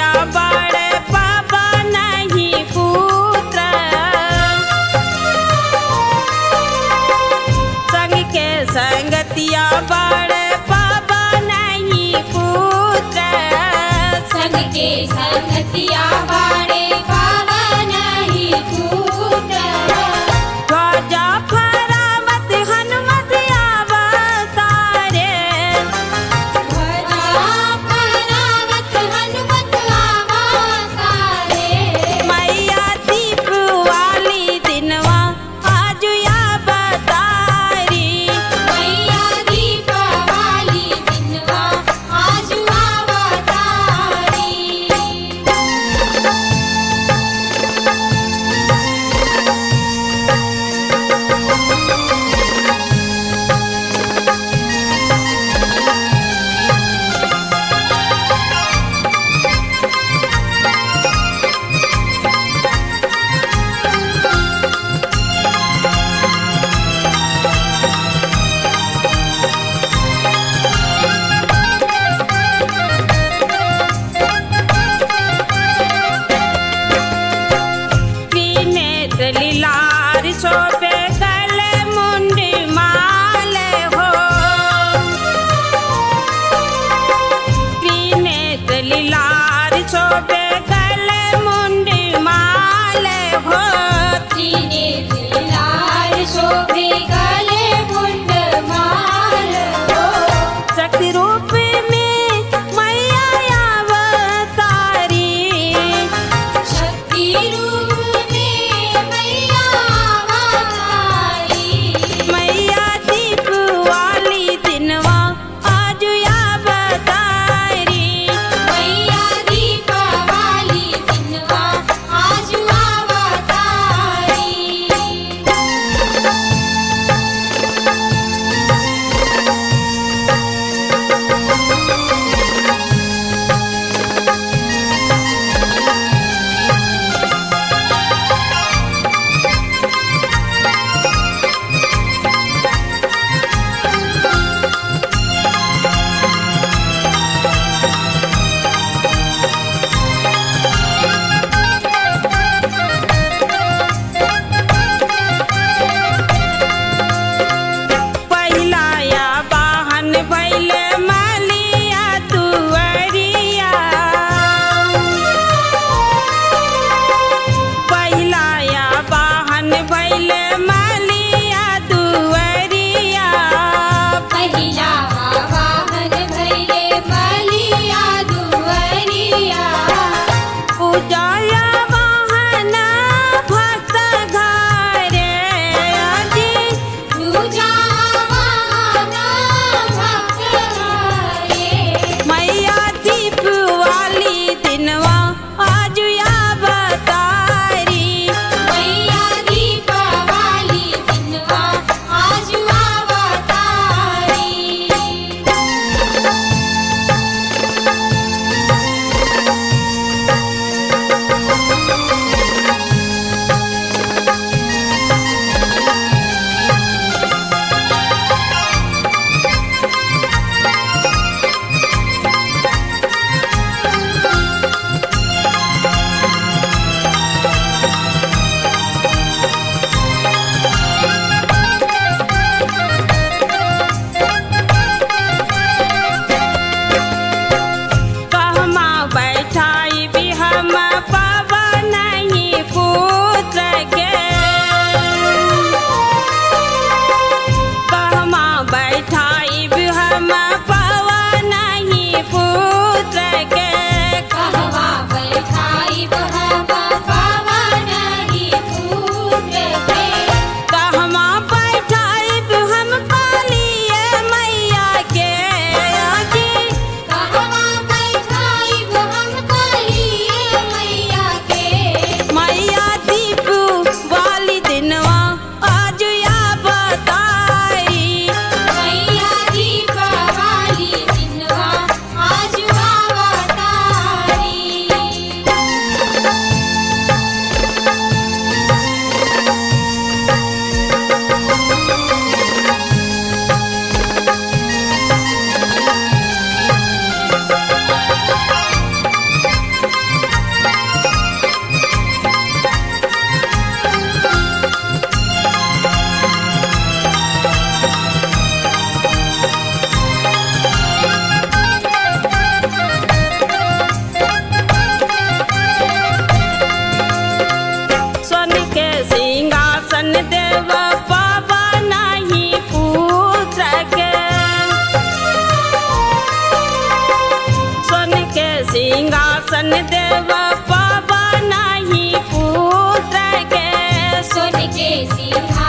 संगतिया बड़े पापा नहीं पुत्र संग के संगतिया बड़े पापा नहीं पुत्र संग के संगतिया बाड़े पावन ही पुत्र ध्वजा फहरावत हनुमत अवतारे ध्वजा फहरावत हनुमत अवतारे मैया दीप वाली दिनवा आज या बतारी मैया दीपावली दिनवा आज अवतारी त्रिनेत्र लीलार शोभे गले मुंडी माले हो त्रिनेत्र लीलार शोभे गले मुंडी माले हो तीने लाल शोभे गले मुंड माल हो शक्ति रूप में मैया अवतारी शक्ति रूप में मैया अवतारी मैया दीप वाली दिनवा आज या बतारी मैया दीपावली सिंहासन देव पावा नाही पुत्र के सोन के सिंहासन